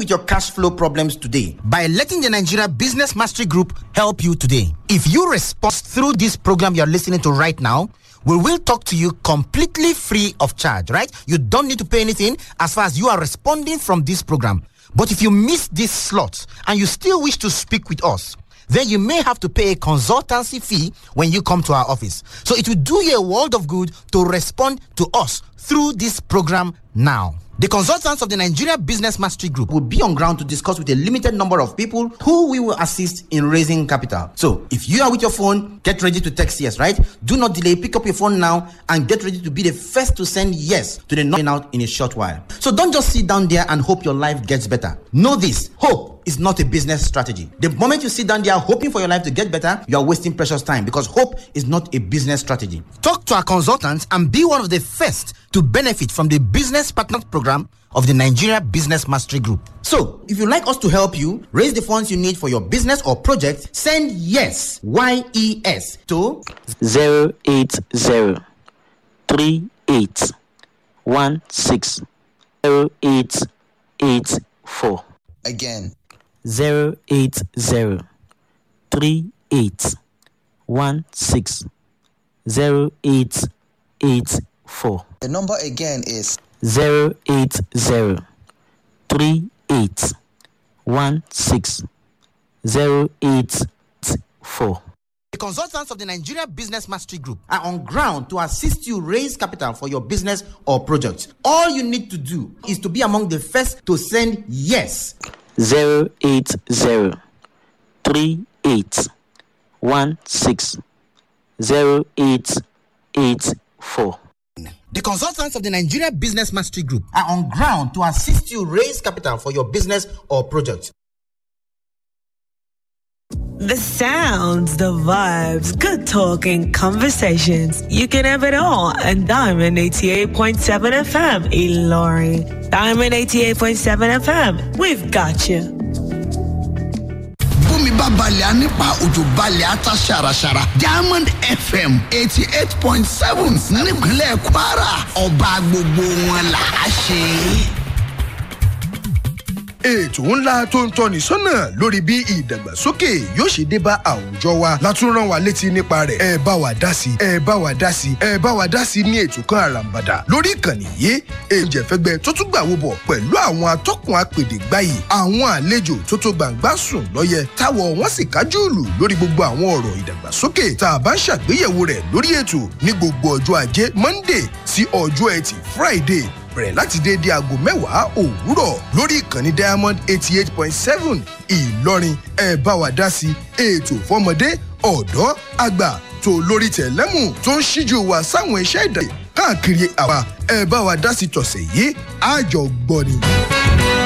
with your cash flow problems today by letting the Nigeria Business Mastery Group help you today. If you respond through this program you're listening to right now, we will talk to you completely free of charge, right? You don't need to pay anything as far as you are responding from this program. But if you miss this slot and you still wish to speak with us, then you may have to pay a consultancy fee when you come to our office. So it will do you a world of good to respond to us through this program now. The consultants of the Nigeria Business Mastery Group will be on ground to discuss with a limited number of people who we will assist in raising capital. So, if you are with your phone, get ready to text yes, right? Do not delay. Pick up your phone now and get ready to be the first to send yes to the knocking out in a short while. So, don't just sit down there and hope your life gets better. Know this hope is not a business strategy. The moment you sit down there hoping for your life to get better, you are wasting precious time because hope is not a business strategy. Talk to our consultants and be one of the first to benefit from the Business Partners Program of the Nigeria Business Mastery Group. So, if you'd like us to help you raise the funds you need for your business or project, send yes, Y E S, to 080 38 16 0884. Again, 080 38 16 0884. the number again is 080 38 16 0884. The consultants of the Nigeria Business Mastery Group are on ground to assist you raise capital for your business or project. All you need to do is to be among the first to send yes. 080 38 16 0884. The consultants of the Nigeria Business Mastery Group are on ground to assist you raise capital for your business or project. The sounds, the vibes, good talking, conversations. You can have it all on Diamond 88.7 FM, Ilori. Diamond 88.7 FM, we've got you. bómi bá balẹ̀ á nípa òjò balẹ̀ á ta ṣàràṣàrà diamond fm eighty eight point seven nípínlẹ̀ kwara ọba gbogbo wọn là á ṣe. ètò ńlá tó ń tọ́ni sọ́nà lórí bí ìdàgbàsókè yóò ṣe dé bá àwùjọ wa látún rán wa létí nípa rẹ̀ ẹ bá wa dá sí ẹ bá wa dá sí ẹ bá wa dá sí ní ètò kan àràǹbàdà lórí ìkànnì yìí èjẹ̀fẹ́gbẹ́ tó tún gbàwó bọ̀ pẹ̀lú àwọn atọ́kùn apèdè gbáyì àwọn àlejò tó tó gbàǹgbà sùn lọ́yẹ táwọ̀ wọ́n sì kájú ìlú lórí gbogbo àwọn ọ̀rọ̀ ìdàgbàsókè tá a bá ń ṣàgbéyẹ̀wò rẹ̀ lórí ètò ní gbogbo ọjọ́ ajé monday sí ọjọ́ ẹtì friday bẹ̀rẹ̀ láti déédé aago mẹ́wàá òwúrọ̀ lórí ìkànnì diamond eighty eight point seven ìlọrin ẹ bá wa dá sí ètò fọmọdé ọ̀dọ́ àgbà tó lórí tẹ̀lẹ́mù tó ń ṣíjú wa sáwọn iṣẹ́ ìdàgbàsókè káàkiri àwa ẹ bá wa dá sí tọ̀sẹ̀ yìí àjọgbọ́ni.